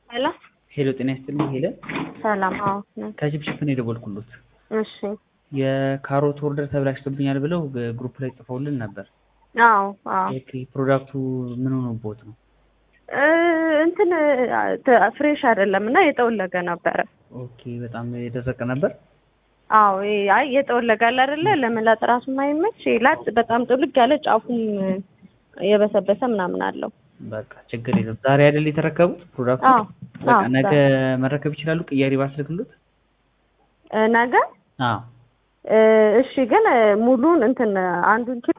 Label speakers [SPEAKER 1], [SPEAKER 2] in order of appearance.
[SPEAKER 1] ሄሎ
[SPEAKER 2] ሄሎ ጤና ይስጥልኝ ሄለን
[SPEAKER 1] ሰላም። አዎ ነኝ።
[SPEAKER 2] ከሽፕሽፕ ነው የደወልኩሎት
[SPEAKER 1] እሺ።
[SPEAKER 2] የካሮት ኦርደር ተብላሽቶብኛል ብለው ግሩፕ ላይ ጽፈውልን ነበር
[SPEAKER 1] አዎ አዎ
[SPEAKER 2] ኦኬ ፕሮዳክቱ ምን ሆኖቦት ነው
[SPEAKER 1] እ እንትን ተ- ፍሬሽ አይደለም እና የጠወለገ ነበረ።
[SPEAKER 2] ኦኬ በጣም የደረቀ ነበር
[SPEAKER 1] አዎ ይሄ አይ የጠወለገ አለ አይደለ ለመላጥ ራሱ የማይመች ላጥ በጣም ጥልቅ ያለ ጫፉም የበሰበሰ ምናምን አለው።
[SPEAKER 2] በቃ ችግር የለም ዛሬ አይደል የተረከቡት ፕሮዳክቱ
[SPEAKER 1] አዎ
[SPEAKER 2] በቃ
[SPEAKER 1] አዎ
[SPEAKER 2] ነገ መረከብ ይችላሉ ቅያሪ ባስልክሎት
[SPEAKER 1] እ ነገ
[SPEAKER 2] አዎ
[SPEAKER 1] እ እሺ ግን ሙሉን እንትን አንዱን ኪሎ